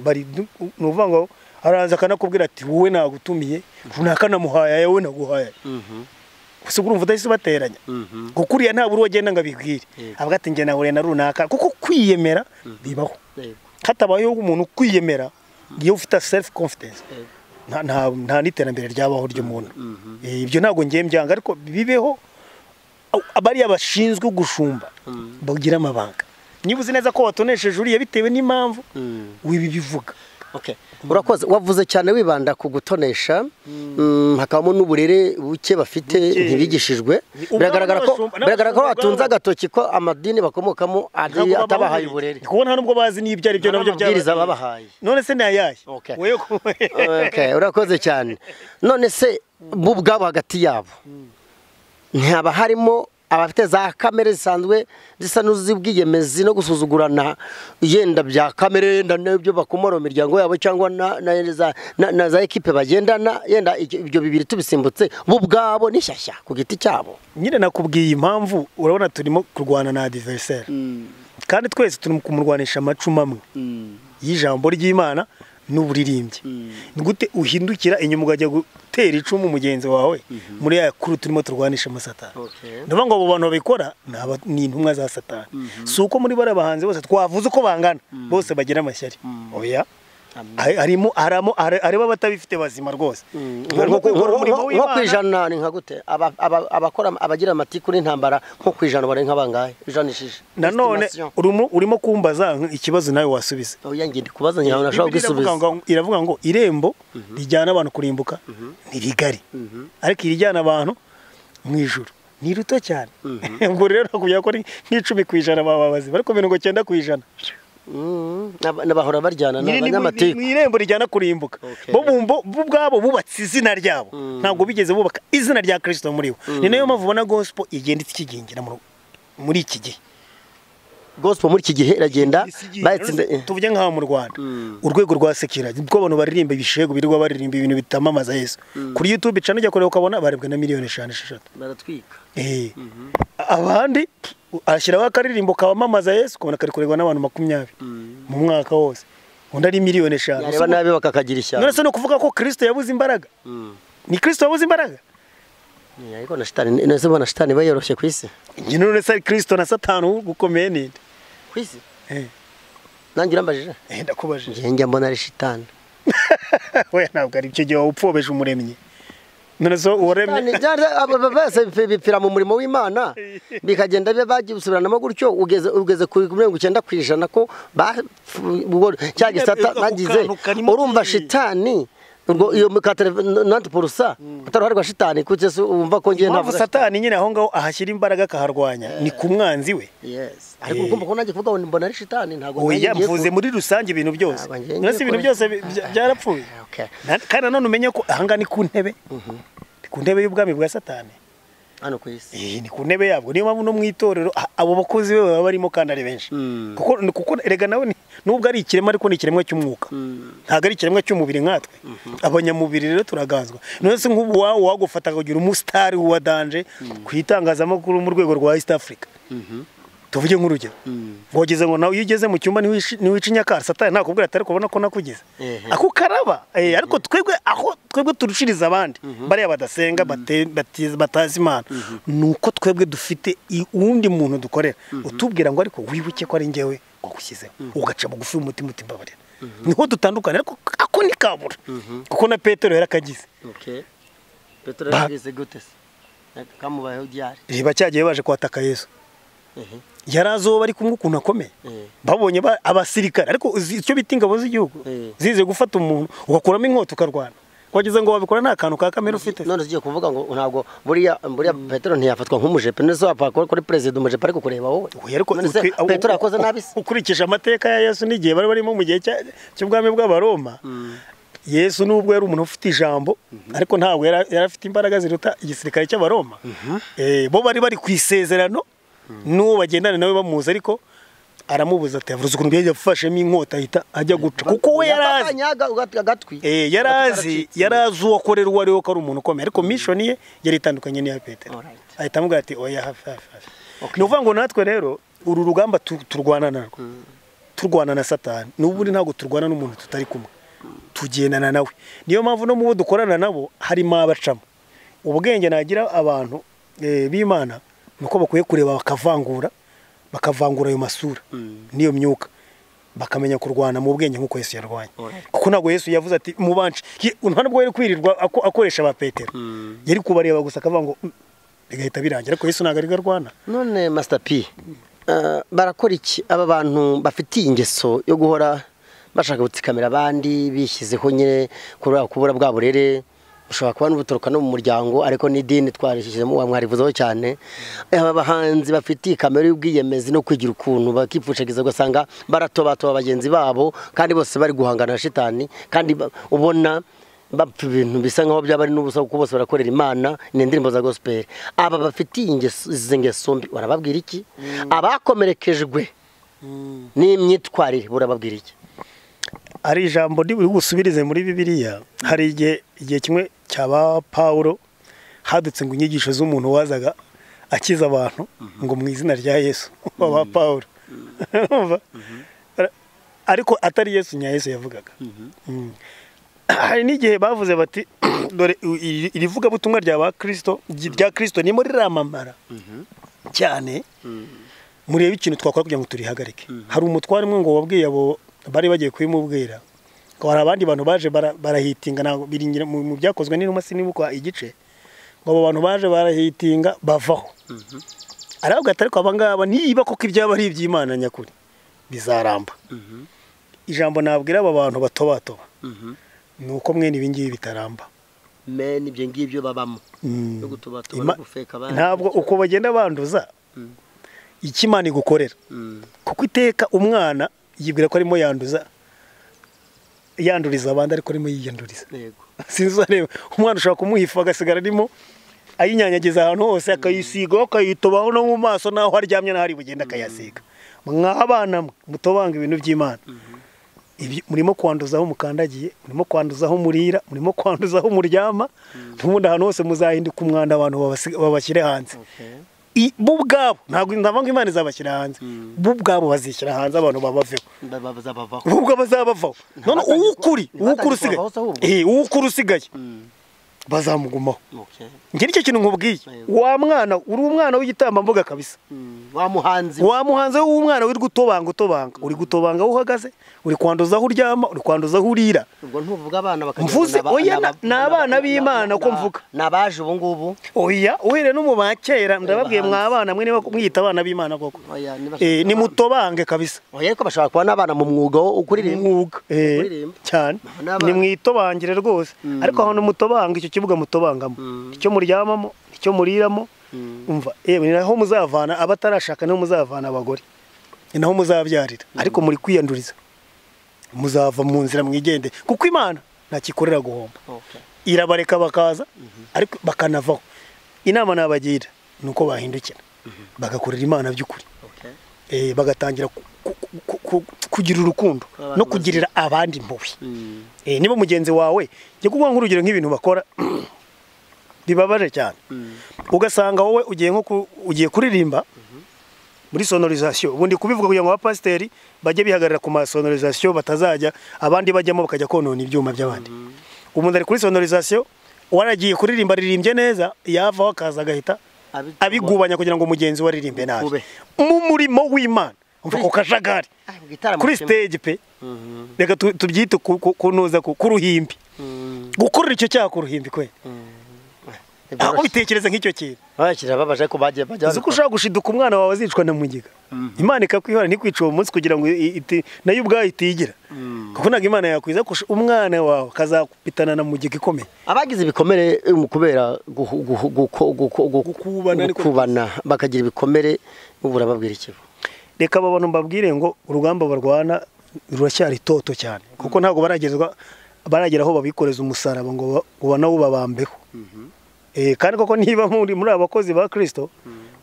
bari du- ni ukuvuga ngo araza akanakubwira ati wowe nagutumiye runaka namuhaye aya wowe naguhaye gusa urumva udahise ubateranya kuko uriya ntabwo uri wagenda ngo abibwire Yego. avuga ati njye nahuye na runaka kuko kwiyemera bibaho hatabayeho umuntu kwiyemera iyo ufite self confidence nta nta- nta n'iterambere ryabaho ry'umuntu Eh, ibyo ntabwo ngiye mbyanga ariko bibeho au- abariya bashinzwe gushumba bagira amabanga niba uzi neza ko watonesheje uriya bitewe n'impamvu wibibivuga urakoze wavuze cyane wibanda ku gutonesha mm, hakabamo n'uburere buke bafite Buke. ntibigishijwe Ni ubwabo biragaragara ko n'abashumba- biragaragara ko n'abashumba batunze ubwabo. agatoki ko amadini bakomokamo ari Ntabwo atabahaye babaha uburere Kuko nta nubwo bazi n'ibyo ari byo Nta nabyo n'amabwiriza babahaye. None se ni ayahe? Okay. Wewe ko- Okay, urakoze cyane none se bo ubwabo hagati yabo ntihaba harimo abafite za kamere zisanzwe zisa n'iz'ubwiyemezi no gusuzugurana yenda bya kamere yenda n'ibyo bakomora mu miryango yabo cyangwa na, na, za, na, na za ekipe bagendana yenda ibyo ibyo bibiri tubisimbutse bo ubwabo n'ishyashya ku giti cyabo Nyine nakubwiye impamvu urabona turimo kurwana na adversaire. Kandi twese turimo kumurwanisha amacumu amwe y'ijambo ry'Imana n'uburirimbyi. Ni gute uhindukira inyuma ukajya gutera icumu mugenzi wawe muri ya kuru turimo turwanisha amasatani. Okay. Ndavuga ngo abo bantu babikora ni aba- ni intumwa za satani. Si uko muri bariya bahanzi bose twavuze uko bangana bose bagira amashyari. Oya. Ari- arimo aramo are- areba abatabifite bazima rwose Barimo nko kwikora umurimo nko- nko ku w'Imana. ijana ni nka gute Aba- aba- abakora abagira amatiku n'intambara nko ku ijana bari nk'abangahe ijanishije nanone Estimation. urimo urimo kumbaza ikibazo nawe wasubiza oya ngiye ndikubaza ngira ngo nashobora Bibiliya gusubiza iravuga ngo- iravuga ngo irembo rijyana abantu kurimbuka ni rigari ariko irijyana abantu mu ijuru ni rito cyane ubwo rero nakubwira ko ari nk'icumi ku ijana baba bazima ariko mirongo cyenda ku ijana Mm, n'aba- n'abahora baryana Nyiri ni mu n'abanyamatiku irembo rijyana kurimbuka Okay. bo bumbo bo ubwabo bubatse izina ryabo ntabwo bigeze bubaka izina rya kirisito muri bo ni nayo mpamvu ubona gospel igenda ikigingira mu- muri iki gihe gospel muri iki gihe iragenda bayitsinda tuvuge nk'aho mu rwanda urwego rwa sekira bwo abantu baririmba ibishego birirwa baririmba ibintu bitamamaza yesu kuri youtube cana ujya kureba ukabona barebwe na miliyoni eshanu esheshatu baratwika Eh. abandi ashyiraho akaririmbo kabamamaza yesu ukabona kari kurebwa n'abantu makumyabiri mu mwaka wose undi ari miliyoni eshanu yareba nabi bakakagira ishyamba none se ni ukuvuga ko kirisito yabuze imbaraga ni kirisito wabuze imbaraga Yeah, ariko na shitani nese bona shitani bayoroshye ku isi njye none se kirisito na satani ubu gukomeye ninde ku isi Eh, nanjye urambajije eh, ndakubajije njye njya mbona ari shitani we ntabwo ari icyo gihe waba upfobesha umuremyi none se uwaremye Shitani, byari- aba- aba- bose bipfi- bipfira mu murimo w'imana bikagenda biba bagisubiranamo gutyo ugeze ugeze ku mirongo icyenda ku ijana ko ba- f- ubwo- cya gisata ako bagize kantu karimo urumva byinshi. shitani urwo iyo mukatare nanti porusa utaruharwa shitani kuko ese wumva ko ngiye impamvu ntavuga satani nyine aho ngaho ahashyira imbaraga akaharwanya ni ku mwanzi we Yes. Ariko ugomba kubona kuvuga ngo mbona ari shitani ntabwo oya nanjye ngiye mvuze ku- muri rusange ibintu byose Ntabwo ngiye uretse ngiye ibintu kure. byose bi- bya- byarapfuye Okay. Na- kandi nanone umenye ko ahangaha ni ku ntebe ni ku ntebe y'ubwami bwa satani hano ku isi. Eh, ni ku ntebe yabwo niyo mpamvu no mu itorero a- abo bakozi be baba barimo kandi ari benshi Mm. kuko ni- kuko erega nawe ni- nubwo ari ikiremwa ariko ni ikiremwa cy'umwuka ntabwo ari ikiremwa cy'umubiri nkatwe abanyamubiri rero turaganzwa none se nk'ubu wawe wagufataga ugira umusitari wa danje ku itangazamakuru mu rwego rwa east africa tuvuge nk'urugero wogeze ngo nawe iyo ugeze mu cyumba ntiwici- ntiwica inyakara satani ntakubwira ati ariko ubona ko nakugeze Ehe. ako karaba Eh, ariko twebwe aho twebwe turushiriza abandi bariya badasenga bate- batiz- batazi imana ni uko twebwe dufite i- uwundi muntu dukorera utubwira ngo ariko wibuke ko ari njyewe wagushyizeho ugaca bugufi umutima uti mbabarira niho dutandukanye ariko ako ni kabura kuko na petero yari akagize Okay. Petero Ba- yagize gute se? Kamubayeho ryari? Eh, bacyagiye baje kwataka yesu Ehe. yari azoba ari kumwe ukuntu akomeye Eh. babonye ba- abasirikare ariko uzi icyo bita ingabo z'igihugu Eh. zize gufata umuntu ugakuramo inkota ukarwana wagize ngo wabikora nta kantu ka kamere ufite None ugiye kuvuga ngo ntabwo buriya buriya Petero ntiyafatwa nk'umujepe none se wapfa kuba kuri perezida umujepe ariko kureba wowe. Oya, ariko None se utwi- u- Petero yakoze u- nabi se? ukurikije amateka ya yesu n'igihe bari barimo mu gihe cya- cy'ubwami bw'abaroma yesu nubwo yari umuntu ufite ijambo ariko ntabwo yari yari afite imbaraga ziruta igisirikare cy'abaroma Eh, bo bari bari ku isezerano n'uwo bagendana nawe bamuzi ariko aramubuza ati yavuze ukuntu yari yafashemo inkota ahita ajya guca kuko we yari azi Yatatanya aga- aga- agatwi. Eh, yari azi yari azi uwo akorera uwo ari we ko ari umuntu ukomeye ariko mission ye yari itandukanye n'iya Petero Alright. ahita amubwira ati oya hafi hafi hafi ni ukuvuga ngo natwe rero uru rugamba tu- turwana narwo turwana na satani n'ubundi ntabwo turwana n'umuntu tutari kumwe tugendana nawe niyo mpamvu no mu bo dukorana nabo harimo abacamo ubwenge nagira abantu eh, b'imana ni uko bakwiye kureba bakavangura bakavangura ayo masura n'iyo myuka bakamenya kurwana mu bwenge nk'uko Yesu yarwanye kuko ntabwo Yesu yavuze ati mubanje Ye- nta nubwo yari kwirirwa ako- akoresha ba Petero yari kubareba gusa akavuga ngo "Mm," bigahita birangira ariko Yesu ntabwo ari we arwana none Master P eh, barakora iki aba bantu bafitiye ingeso yo guhora bashaka gutsikamira abandi bishyizeho nyine kubura kubura bwa burere ushobora kuba n'ubutoroka no mu muryango ariko n'idini twarishyizemo wamwarivuzeho cyane aba bahanzi bafitiye kamere y'ubwiyemezi no kwigira ukuntu bakipfushagiza ugasanga baratobatoba bagenzi babo kandi bose bari guhangana na shitani kandi ba- ubona bapfa ibintu bisa nkaho byaba ari n'ubusa kuko bose barakorera imana ni indirimbo za gospel aba bafitiye ingeso- izi ngeso mbi barababwira iki abakomerekejwe n'imyitwarire burababwira iki hari ijambo riri gusubirize muri bibiliya hari igihe igihe kimwe cyaba pawulo hadutse ngo inyigisho z'umuntu wazaga akiza abantu ngo mu izina rya yesu waba pawulo Urumva? ariko atari yesu nya yesu yavugaga Mm. hari n'igihe bavuze bati dore iri- iri vugabutumwa rya ba kirisito rya kirisito nimo riramamara cyane murebe ikintu twakora kugira ngo turihagarike hari umutware umwe ngo wabwiye abo bari bagiye kubimubwira ngo hari abandi bantu baje bara- barahitinga ntabwo biringira mu mu byakozwe n'inuma sinibuka igice ngo abo bantu baje barahitinga bavaho aravuga ati ariko abangaba niba koko ibyaba ari iby'imana nyakuri bizaramba ijambo nabwira aba bantu batobatoba ni uko mwene ibi ngibi bitaramba meni ibyo ngibyo babamo Mm. yo gutubatuba Ima- no gufeka abandi ntabwo uko bagenda banduza icyo imana igukorera Mm. kuko iteka umwana yibwira ko arimo yanduza yanduriza abandi ariko arimo yiyanduriza yego sinzi uzareba umwana ushobora kumuhifa agasigara arimo ayinyanyagiza ahantu hose akayisigaho akayitobaho no mu maso n'aho aryamye n'aho ari bugende akayasiga mw'abana mwe mutobanga ibintu by'imana ibi murimo kwanduzaho mukandagiye murimo kwanduzaho murira murimo kwanduzaho muryama ubundi ahantu hose muzahinduka umwanda abantu babasi- babashyire hanze okay. I- bo ubwabo ntabwo ndavuga ngo imana izabashyira hanze bo ubwabo bazishyira hanze abantu babaveho babavaho bo ubwabo bazabavaho none Ntibatange uwukuri kuba- uwukuri ntibatange kubavaho usigaye se ahubwo. Eh, uwukuri usigaye bazamugumaho Okay. njye nicyo kintu nkubwiye Yego. wa mwana uri umwana w'igitambambuga kabisa Mm. wa muhanzi wa muhanzi we w'umwana uri gutobanga utobanga uri gutobanga aho uhagaze uri kwanduza aho uryama uri kwanduza aho urira ubwo ntuvuga abana bakagira ngo Mvuze, ni aba- oya, ni aba- ni abana b'Imana, ni- uko ni- mvuga. ni abaje ubu ngubu oya uhere no mu ba kera ndababwiye bahanzi. mwa abana mwe niba mwiyita abana b'imana koko Oya, nibashaka Eh, abana. nimutobange kabisa oya ariko bashobora kuba n'abana mu mwuga wo kuririmba mwuga eh, kuririmba. cyane N'abana. nimwitobangire rwose ariko ahantu mutobanga icyo kibuga mutobangamo icyo muryamamo icyo muriramo umva yewe ni naho muzavana abatarashaka niho muzavana abagore ni naho muzabyarira ariko muri kwiyanduriza muzava mu nzira mwigende kuko imana ntakikorera guhomba Okay. irabareka bakaza ariko bakanavaho inama nabagira ni uko bahindukira bagakorera imana by'ukuri Okay. eh, bagatangira ku- ku- ku- ku- kugira urukundo Abantu no kugirira abandi impuhwe Eh, niba mugenzi wawe jya kuvuga nk'urugero nk'ibintu bakora bibabaje cyane ugasanga wowe ugiye nko ku- ugiye kuririmba muri sonorisation ubundi kubivuga kugira ngo abapasiteri bajye bihagarara ku masonorisation batazajya abandi bajyamo bakajya konona ibyuma by'abandi umuntu ari kuri sonorisation waragiye kuririmba aririmbye neza yavaho akaza agahita Abi- abigubanya kugira ngo mugenzi we aririmbe nabi Bube. mu murimo w'imana umva ku kajagari Ah, igitaramo kuri kimwe. stage pe reka tu- tubyite ku- ku- kunoza ku- k'uruhimbi Mm. gukorera icyo cyaha ku ruhimbi kwe aho Ntibyoroshye. bitekereza nk'icyo kintu Abakiriya babaje ko bagiye bajya uzi ko ushobora gushiduka umwana wawe azicwa na mugiga imana ikakwihora ntikwice uwo munsi kugira ngo i- iti- nayo ubwayo itigira kuko ntabwo imana yakwiza kurusha umwana wawe akazakupitana na mugiga ikomeye abagize ibikomere eh, mu kubera guhu- guhu- guko- guko- guko- Gukubana ariko- gukubana bakagira ibikomere ubu urababwira iki reka aba bantu mbabwire ngo urugamba barwana ruracyari toto cyane kuko ntabwo baragezwa baragera aho babikoreza umusaraba ngo ba- ngo banawubabambeho Eh, kandi koko niba muri muri aba bakozi ba kirisito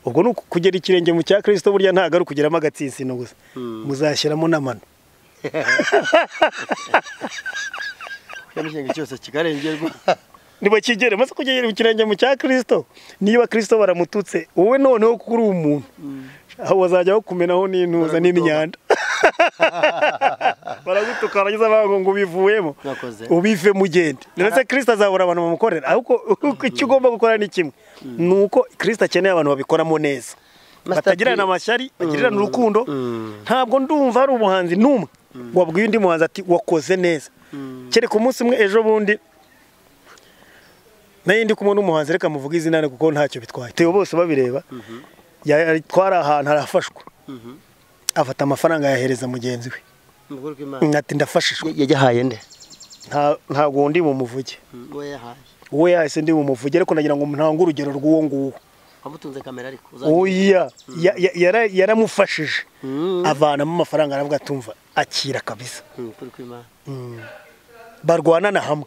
ubwo ni uku- kugera ikirenge mu cya kirisito burya ntabwo ari ukugeramo agatsinsino gusa muzashyiramo n'amano ikintu cyose kikarengerwa ntibakigere maze kugera ikirenge mu cya kirisito niba kirisito baramututse wowe noneho kuko uri umuntu aho bazajya bakumenaho n'intuza n'imyanda baragutuka barangiza bavuga ngo ubivuyemo Mwakoze. ubive mugende ndetse kirisito azabura abantu bamukorera ahubwo icyo ugomba gukora ni kimwe ni uko kirisito akeneye abantu babikoramo neza Master P. batagirana amashyari bagirana urukundo ntabwo ndumva hari umuhanzi n'umwe wabwiye undi muhanzi ati wakoze neza kereka umunsi umwe ejo bundi nayo ndi kumwe n'umuhanzi reka muvuge izina rye kuko ntacyo bitwaye tewe bose babireba twari ahantu arafashwa afata amafaranga yahereza mugenzi we ati ndafashijwe yagihaye nde Nta- ntabwo ndi bumuvuge uwo yahaye uwo yahise ndi bumuvuge ariko nagira ngo ntange urugero rw'uwo nguwo wamutunze kamera ariko oya ya- ya- yara- yaramufashije avanamo amafaranga aravuga atumva akira kabisa barwanana hamwe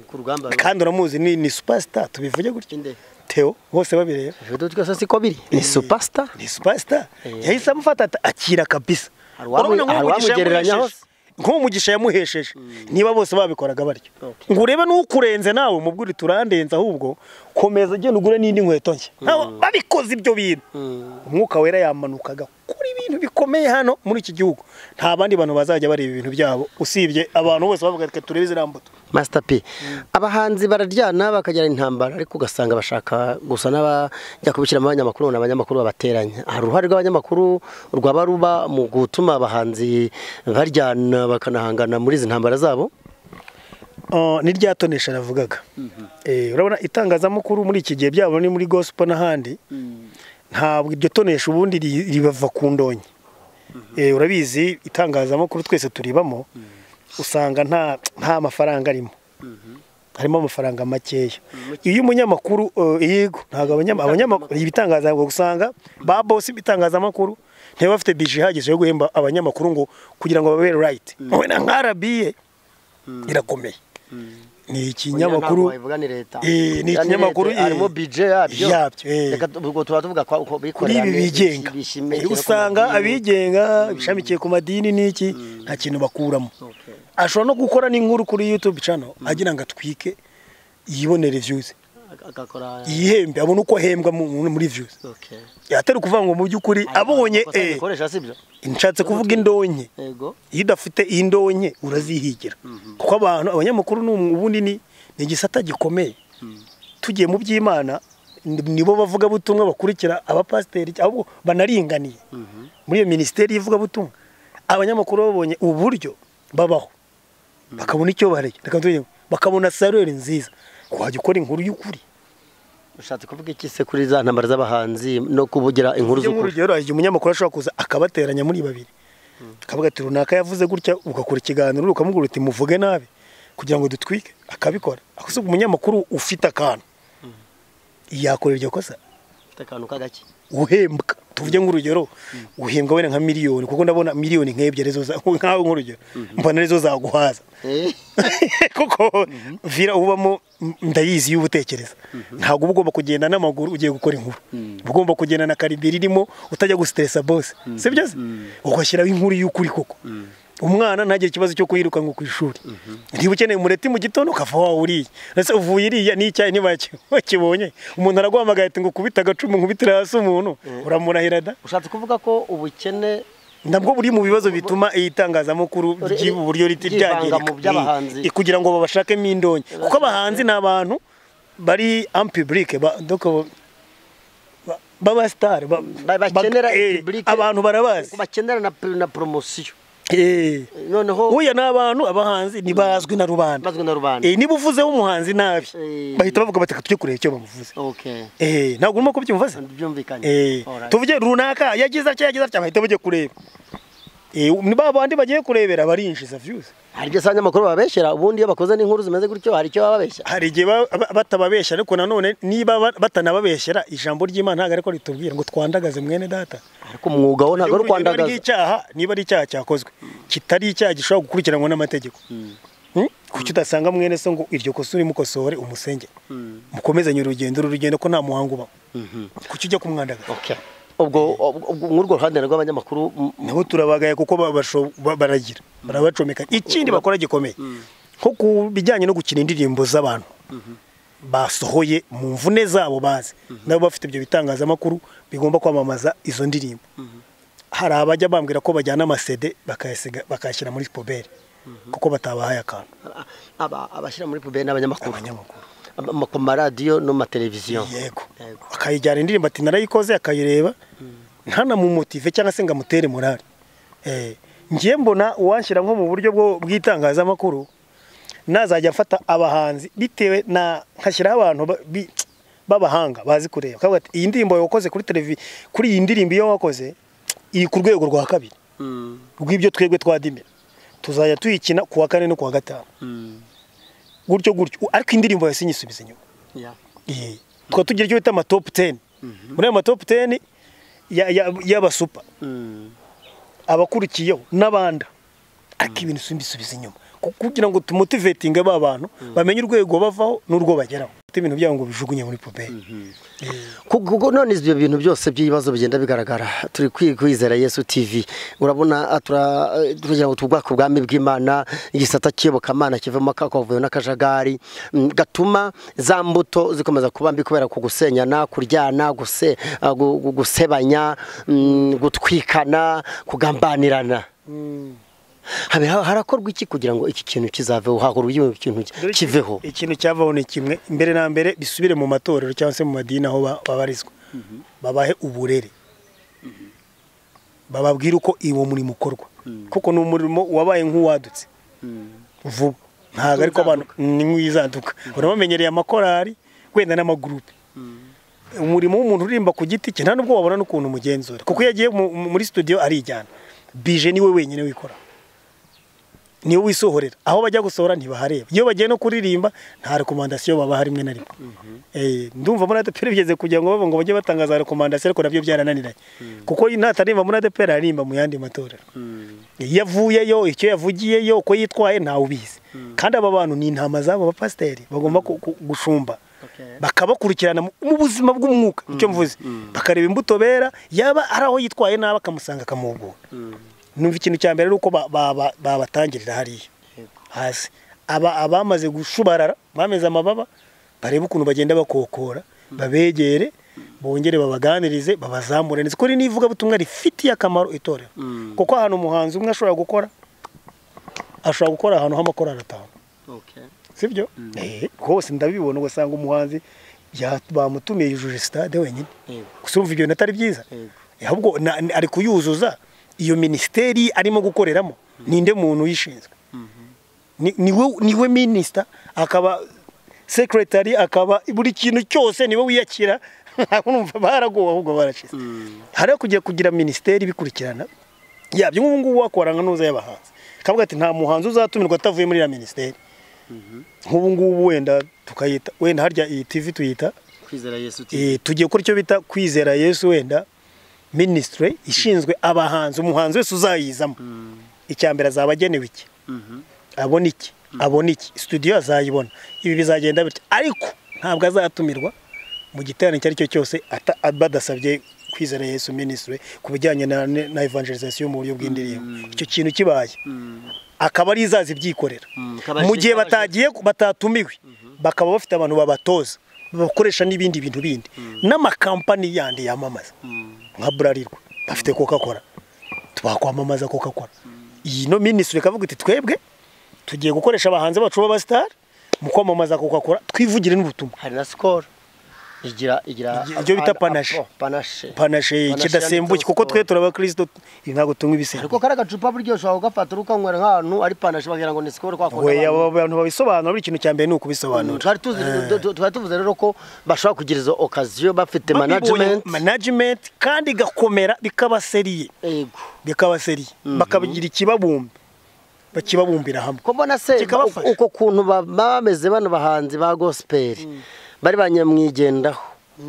ku rugamba kandi uramuzi ni ni superstar tubivuge gutyo inde teo bose babireba video twese siko biri ni superstar ni superstar Eh. yahise amufata ata- akira kabisa Hari uwamu- Urabona nk'uwo hari mugisha uwamugereranya yamuhesheje. nk'uwo mugisha yamuhesheje niba bose babikoraga batyo Okay. ngo urebe n'ukurenze nawe mubwire turandenze ahubwo komeza ugenda ugure n'indi nkweto nshya Nabo babikoze ibyo bintu umwuka wera yamanukaga kuri ibintu bikomeye hano muri iki gihugu nta bandi bantu bazajya bareba ibintu byabo usibye abantu bose bavuga reka turebe ziriya mbuto master p abahanzi bararyana bakagira intambara ariko ugasanga bashaka gusa n'abajya kubishyira mu banyamakuru ni abanyamakuru babateranya hari uruhare rw'abanyamakuru rwaba ruba mu gutuma abahanzi baryana bakanahangana muri izi ntambara zabo Ah, ni rya tonesha navugaga Eh, urabona itangazamakuru muri iki gihe byabo ni muri gospel n'ahandi ntabwo iryo tonesha ubundi ri- ribava ku ndonyi Eh, urabizi itangazamakuru twese turibamo usanga nta nta mafaranga arimo harimo amafaranga makeya iyo umunyamakuru eh, yego ntabwo abanyama- abanyamakuru ibitangazamakuru usanga ba bosi b'itangazamakuru ntibaba bafite bije ihagije yo guhemba abanyamakuru ngo kugira ngo babe right wowe na nka RBA irakomeye ni ikinyamakuru Ntabwo leta Eh, ni ikinyamakuru, eh, harimo budget yabyo yabyo, eh. reka tu- ubwo tuba tuvuga kwa- uko kuri bikorera ibi neza, bigenga bishimiye Eh, usanga abigenga bishamikiye ku madini n'iki nta kintu bakuramo Okay. ashobora no gukora n'inkuru kuri youtube channel agira ngo atwike yibonere views agakora yihembe abone uko ahembwa mu- mu- muri views okay yatari kuvuga ngo mu by'ukuri abonye Amakosa eh, dukoresha si byo nshatse kuvuga indonke yego iyo udafite indonke urazihigira kuko abantu abanyamakuru ni umu- ubundi ni ni igisata gikomeye tugiye mu by'imana ni- nibo bavuga butumwa bakurikira abapasiteri ahubwo banaringaniye muri iyo minisiteri y'ivuga butumwa abanyamakuru babonye uburyo babaho bakabona icyo barya reka tuvuge ngo bakabona sarere nziza wajya ukora inkuru y'ukuri ushatse kuvuga iki se kuri za ntambara z'abahanzi no kuvugira inkuru iyo z'ukuri nk'urugero hari igihe umunyamakuru ashobora kuza akabateranya muri babiri akavuga ati runaka yavuze gutya ugakora ikiganiro ukamubwira uti muvuge nabi kugira ngo dutwike akabikora akoze umunyamakuru ufite akantu yakora iryo kosa Ufite akantu k'agake uhembwa tuvuge nk'urugero uhembwa wenda nka miliyoni kuko ndabona miliyoni nk'ebyiri zo za- nkawe nk'urugero mbona arizo zaguhaza Eh, kuko vira ubamo ndayizi iyo ubutekereza ntabwo uba ugomba kugenda n'amaguru ugiye gukora inkuru uba ugomba kugenda na karibiri irimo utajya gusiteresa bose si byo se ugashyiraho inkuru y'ukuri koko umwana ntagire ikibazo cyo kuyirukanwa ku ishuri niba ukeneye umureti mu gitondo ukava wawe uriye ndetse uvuye iriya n'icyayi ntiwakibonye umuntu araguhamagaye ati ngo ukubite agacumu nkubitire hasi umuntu uramurahira da ushatse kuvuga ko ubukene nabwo buri mu bibazo bituma iyi tangazamakuru Uri- ry'ibu buryo riti ryivanga ryangirika mu by'abahanzi. Ni- kugira ngo babashakemo indonke kuko abahanzi ni abantu bari ampiburike baba sitari Ba- bakenera public. abantu barabazi bakenera na na promosiyo Eh, noneho uya ni abantu abahanzi ntibazwi na rubanda bazwi na rubanda Eh, niba uvuzeho umuhanzi nabi Eh. bahita bavuga bati tujye kureba icyo bamuvuze okay Eh, ntabwo urimo kubyumva se byumvikanye Eh, Alright. tuvuge runaka yagize atya yagize atya bahita bajya kureba Eh, ni ba bandi bagiye kurebera barinjiza views hari ibyo asanga amakuru babeshyera ubundi iyo bakoze n'inkuruzo zimeze gutyo hari icyo baba babeshya hari igihe ba- ba- batababeshya ariko nanone niba ba- batanababeshyira ijambo ry'imana ntabwo ariko ritubwira ngo twandagaze mwene data ariko umwuga wo ntabwo ari Urugero, niba ari ukwandagaza icyaha niba ari icyaha cyakozwe kitari icyaha gishobora gukurikiranwa n'amategeko Hmm? kuki udasanga mwene so ngo iryo kosa urimukosore umusenge mukomezanye urugendo uru rugendo ko nta muhango ubamo kuki ujya kumwandagaza okay ubwo ubwo- ubwo nk'urwo ruhande rw'abanyamakuru m- nabo turabagaye kuko ba- basho- ba- baragira barabacomeka ikindi bakora gikomeye nko ku bijyanye no gukina indirimbo z'abantu basohoye mu mvune zabo bazi nabo bafite ibyo bitangazamakuru bigomba kwamamaza izo ndirimbo hari abajya bambwira ko bajyana amasede bakayasiga- bakayashyira muri poberi kuko batabahaye akantu aba- abashyira muri puberi n'abanyamakuru abanyamakuru Ama- ku maradiyo no mu mateleviziyo yego Yego. akayijyana indirimbo ati narayikoze akayireba ntanamumutive cyangwa se ngo amutere morale Eh, ngiye mbona uwanshyira nko mu buryo bwo bw'itangazamakuru nazajya mfata abahanzi bitewe na nkashyiraho abantu ba- bi- b'abahanga bazi kureba Bakavuga ati, iyi ndirimbo wakoze kuri televiziyo kuri iyi ndirimbo iyo wakoze iri ku rwego rwa kabiri rw'ibyo twebwe twadimira tuzajya tuyikina ku wa kane no ku wa gatanu gutyo gutyo ariko indirimbo yose inyisubiza inyuma Iye. tukaba tugira icyo bita amatopu teni muri ayo matopu teni y'abasupa abakurikiyeho n'abanda ariko ibintu bisubiza inyuma Ku- kugira ngo tumutivetinge ba bantu bamenye urwego bavaho n'urwo bageraho ibintu byabo ngo bijugunye muri puberi kuko none ibyo bintu byose by'ibibazo bigenda bigaragara turi kwi- kwizera yesu tv urabona ah, tura- eh, tugira ngo tubwake ubwami bw'imana igisata cy'iyobokamana kivamo akavuyo n'akajagari mm, gatuma za mbuto zikomeza kuba mbi kubera ku gusenyana kuryana guse- ah, gu- gu- gusebanya mm, gutwikana kugambanirana Habe- ha- harakorwa iki kugira ngo iki kintu kizaveho hahora ikintu kiveho ikintu cyavaho ni kimwe mbere na mbere bisubire mu matorero cyangwa se mu madini aho ba- babarizwa babahe uburere bababwire uko uwo murimo ukorwa kuko ni umurimo wabaye nk'uwadutse vuba ntabwo ariko abantu ni nk'uwizanduka urabamenyereye amakorari wenda n'amagurupe umurimo w'umuntu uririmba ku giti cye nta nubwo wabona n'ukuntu umugenzura kuko iyo agiye mu- mu- muri studio arijyana bije niwe wenyine wikora niwe wisohorera aho bajya gusohora ntibahareba iyo bagiye no kuririmba nta rekomandasiyo babaha rimwe na rimwe Eh, ndumva muri adeperi bigeze kugira ngo bavuga ngo bajye batanga za rekomandasiyo ariko nabyo byarananiranye kuko nataririmba muri adeperi aririmba mu yandi matorero iyo avuyeyo icyo yavugiyeyo uko yitwaye ntawe ubizi kandi aba bantu ni intama z'abo bapasiteri bagomba ku- ku- gushumba bakabakurikirana mu mu buzima bw'umwuka icyo mvuze bakareba imbuto bera yaba ari aho yitwaye nabi akamusanga akamuhugura numva ikintu cya mbere ari uko ba- ba- ba- babatangirira hariya hasi aba abamaze gushubarara bameze amababa barebe ukuntu bagenda bakokora babegere bongere babaganirize babazamure neza kuri n'ivuga butumwa rifitiye akamaro itorero kuko ahantu umuhanzi umwe ashobora gukora ashobora gukora ahantu h'amakorari atanu sibyo Eh, rwose ndabibona ugasanga umuhanzi ya- bamutumiye yujuje sitade wenyine Yego. gusa urumva ibyo bintu atari byiza Yego. Eh, ahubwo na- ni- ari kuyuzuza iyo minisiteri arimo gukoreramo ninde muntu uyishinzwe ni niwe niwe minisita akaba sekretari akaba buri kintu cyose niwe wiyakira urumva baragowe ahubwo barashize hariya kujya kugira minisiteri ibikurikirana yabyo nk'ubu ngubu wakorana n'uza y'abahanzi kavuga ati nta muhanzi uzatumirwa atavuye muri iriya minisiteri nk'ubu ngubu wenda tukayita wenda harya iyi tv tuyita kwizera yesu eh, tugiye gukora icyo bita kwizera yesu wenda minisitiri ishinzwe abahanzi umuhanzi wese uzayizamo icya mbere azaba agenewe iki abona iki abona iki studio azayibona ibi bizagenda bityo ariko ntabwo azatumirwa mu giterane icyo ari cyo cyose ata- badasabye kwizera yesu minisitiri ku bijyanye na, na evangelizasiyo mu buryo bw'indirimbo icyo kintu kibaye akaba ari izaza ibyikorera Mm, akaba ari mu gihe izaza- batagiye batatumiwe bakaba bafite abantu babatoza bakoresha n'ibindi bintu bindi n'amakampani yandi yamamaza nka burarirwa bafite coca cola twakwamamaza coca cola iyi no minisitiri ikavuga iti twebwe tugiye gukoresha abahanzi bacu b'abasitari mu kwamamaza coca cola twivugire n'ubutumwa hari na sikoro igira igira Igira- ibyo bita panache. oh, panache panashe Panache kidasembuye yanditseho kuko twe Skol. turabakirisito ntabwo tunywa ibisembuye ariko kariya gacupa buryo ushobora kugafata urukanywera nk'ahantu ari panache bagira ngo ni sikoro kwa kundi we abantu- abo bantu babisobanura buri kintu cya mbere ni Mm, ukubisobanura twari tuzi tu- tu- twari tuvuze rero ko bashobora kugira izo okaziyo bafite management management kandi igakomera bikabaseriye yego bikaba seri bakabigira ikibabumba bakibabumbira hamwe ko mbona se Kikabafasha. uko kuntu ba- baba bameze bano bahanzi ba gospel bari banyamwigendaho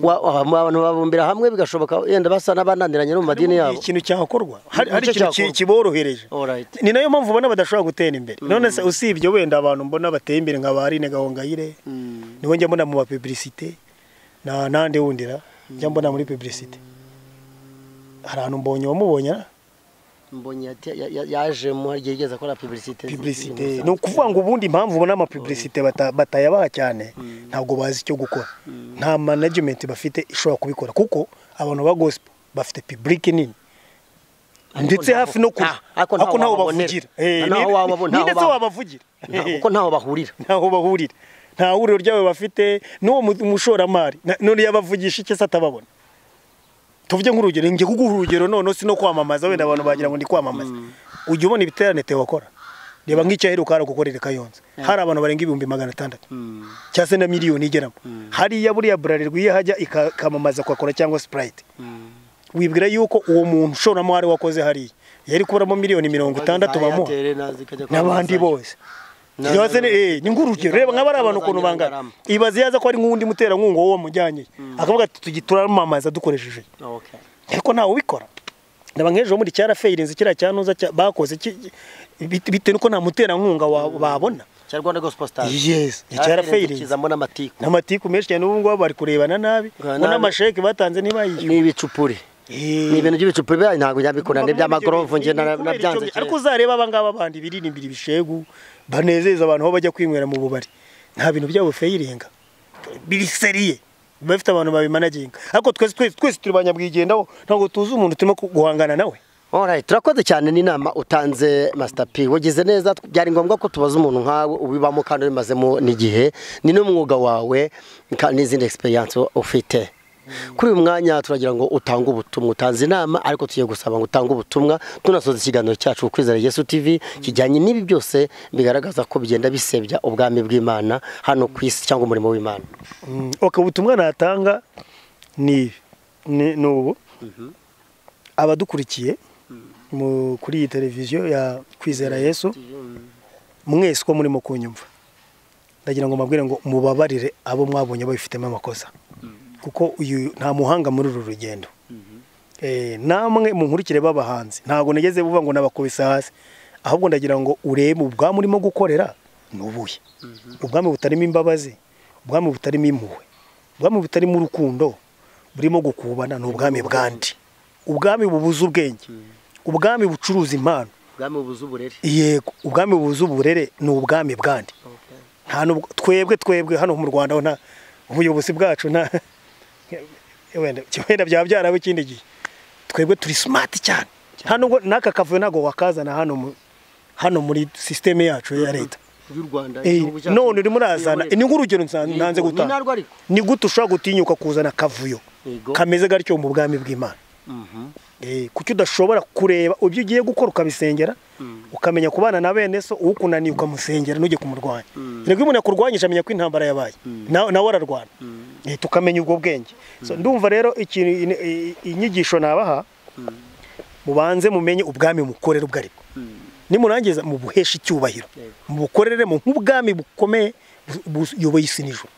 Wa- wa- abantu babumbira hamwe bigashoboka yenda basa n'abananiranye no mu madini hari yabo ikintu cyakorwa hari hari Nicyo ikintu ki- cyakorwa. kiborohereje Alright. ni nayo mpamvu ubona badashobora gutera imbere none se usibye wenda abantu mbona bateye imbere nka ba Aline Gahongayire niwe njya mbona mu mapiburisite na nande wundira njya mbona muri piburisite hari ahantu mbonye wamubonye na mbonye yati- ya- ya- yajemo igihe igeze akora publicité piburisite ni ukuvuga ngo ubundi impamvu ubona amapiburisite bata- batayabaha cyane ntabwo bazi icyo gukora nta management bafite ishobora kubikora kuko abantu ba gospel bafite public nini ndetse ntaho- hafi no kure nta- ariko ntaho ariko ntaho wababonera. bavugira Eh, Ntaho ni- wababona, ni ntaho ndetse ba- wabavugira kuko ntaho bahurira ntaho bahurira nta huriro ryabo bafite n'uwo mu- umushoramari na- none yabavugisha iki se atababona tuvuge nk'urugero njye kuguha urugero none si no kwamamaza wenda abantu bagira ngo ni kwamamaza ujya ubona ibiterane Theo akora reba nk'icyaheruka hari gukorera kayonza hari abantu barenga ibihumbi magana atandatu cyangwa se na miliyoni igeramo hariya buriya burarirwa iyo hajya ikamamaza kwakora cyangwa sipurayiti wibwira yuko uwo muntu ushoramari wakoze hariya yari kuburamo miliyoni mirongo itandatu bamuha n'abandi bose Ibaze ni eh ni ngurukiro reba nkaba ari abantu ukuntu bangana ibaze yaza ko ari nk'undi muterankunga wowe mujyanye akavuga ati tugituramamaza dukoresheje Okay. ariko ntawe ubikora ndaba nk'ejo muri cyarafeyirinze kiriya cyanuza cya- bakoze ki- bit- bitewe n'uko nta muterankunga wa- babona cya Rwanda Gospel Star yes cyarafeyirinze cyarafeyirinze n'amatiku n'amatiku menshi cyane n'ubu ngubu bari kurebana nabi Kurebana ngo nabi. n'amasheke batanze ntibayishyure ni ibicupuri Eh. ni ibintu by'ibicupuri bya ntabwo byabikora ni iby'amagorovu njye na- Kubera icyo nabyanze gihe. ariko uzareba aba ngaba bandi biririmbira ibishegu banezeza abantu aho bajya kwinywera mu bubari nta bintu byabo feyiringa biri seriye biba bifite abantu babimanaginga ariko twese twese twese turi banyabwigendaho ntabwo tuzi umuntu turimo ku- guhangana nawe Alright, turakoze cyane n'inama utanze Master P. Wagize neza byari ngombwa ko tubaza umuntu nkawe ubibamo kandi ubimazemo n'igihe ni n'umwuga wawe ka- n'izindi experience ufite. Kuri uyu mwanya turagira ngo utange ubutumwa utanze inama ariko tugiye gusaba ngo utange ubutumwa tunasoza ikiganiro cyacu kwizera Yesu TV kijyanye n'ibi byose bigaragaza ko bigenda bisebya ubwami bw'Imana hano ku isi cyangwa umurimo w'Imana. Mm, okay, ubutumwa natanga ni ni ni ubu abadukurikiye mu- kuri iyi televiziyo ya kwizera yesu mwese uko murimo kunyumva ndagira ngo mbabwire ngo mubabarire abo mwabonye babifitemo amakosa kuko uyu nta muhanga muri uru rugendo Eh, namwe munkurikire b'abahanzi ntabwo nageze buva ngo nabakubise hasi ahubwo ndagira ngo urebe ubwami urimo gukorera ni ubuhe ubwami butarimo imbabazi ubwami butarimo impuhwe ubwami butarimo urukundo burimo gukubana ni ubwami bwandi ubwami bubuze ubwenge ubwami bucuruza impano Ubwami bubuze uburere. yego ubwami bubuze uburere ni ubwami bwandi nta nubwo twebwe twebwe hano mu Rwanda nta ubuyobozi bwacu nta wenda wenda byaba byarabo ikindi gihe twebwe turi smart cyane nta nubwo n'aka kavuyo ntabwo wakazana hano mu hano muri sisiteme yacu ya leta Y'u Rwanda. Eh, none urimo urazana ni nk'urugero nsa- nanze gutanga narwo ariko. ni gute ushobora gutinyuka kuzana akavuyo Yego. kameze gatyo mu bwami bw'imana Eh, kuki udashobora kureba ibyo ugiye gukora ukabisengera ukamenya kubana na bene so ukunaniye ukamusengera ntujye kumurwanya rego iyo umuntu yakurwanyije amenya ko intambara yabaye Na- nawe ararwana Eh, tukamenya ubwo bwenge So, ndumva rero ikintu in- i- inyigisho nabaha mubanze mumenye ubwami mukorera ubwo ari bwo nimurangiza mubuhesha icyubahiro mubukoreremo nk'ubwami bukomeye bu- buyoboye isi n'ijoro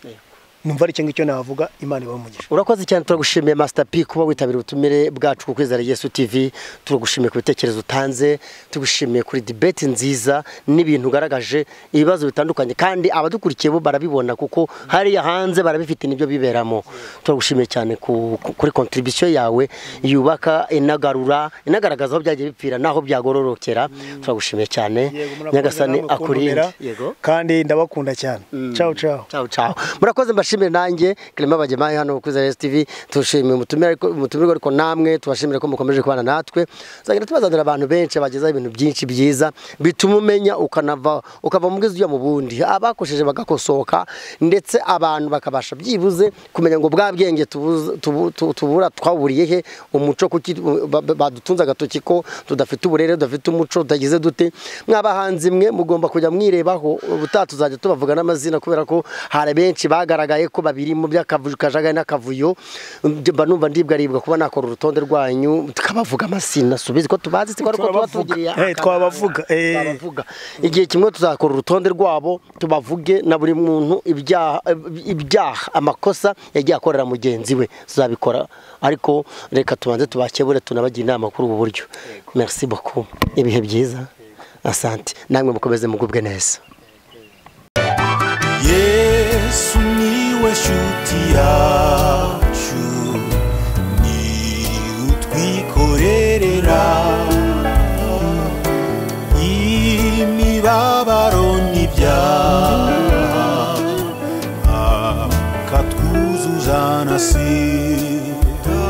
numva ari icyo ngicyo navuga imana ibamugisha urakoze cyane turagushimiye Master P kuba witabiriye ubutumire bwacu ku kwizera Yesu TV turagushimiye ku bitekerezo utanze tugushimiye kuri debate nziza n'ibintu ugaragaje ibibazo bitandukanye kandi abadukurikiye bo barabibona kuko hariya hanze barabifite nibyo biberamo turagushimiye cyane ku, ku- kuri contribution yawe yubaka inagarura inagaragaza aho byagiye bipfira n'aho byagororokera turagushimiye cyane nyagasani akurinde yego kandi ndabakunda cyane ciao ciao Ciao ciao. Murakoze mbashimire nanjye Clement Bagemaye hano ku Zara TV tushimiye umutumire ariko umutumire ariko namwe tubashimire ko mukomeje kubana natwe. Zagira tubazanira abantu benshi bagezaho ibintu byinshi byiza bituma umenya ukanava ukava mu bwiza ujya mu bundi. Abakosheje bagakosoka ndetse abantu bakabasha byibuze kumenya ngo bwa bwenge tubuze- tubu- tu- tubura twaburiye he umuco kuki ba- ba- badutunze agatoki ko tudafite uburere tudafite umuco tutagize dute mwabahanzi mwe mugomba kujya mwirebaho ubutaha tuzajya tubavuga n'amazina kubera ko hari benshi bagaragaye ko babiri mu by'akavuyo kajagari n'akavuyo mba numva ndibwaribwa kuba nakora urutonde rwanyu tukabavuga amazina subizi ko tubazi siko ariko tuba Twabavuga. tugiriye Eh, akamaro. twabavuga, eh. Twabavuga. igihe kimwe tuzakora urutonde rwabo tubavuge na buri muntu ibyaha ibyaha amakosa yagiye akorera mugenzi we tuzabikora ariko reka tubanze tubakebure tunabagire inama kuri ubu buryo merci beaucoup ibihe byiza asante namwe mukomeze mugubwe neza yesu niwe shuti yacu ni utwikorerera imibabaro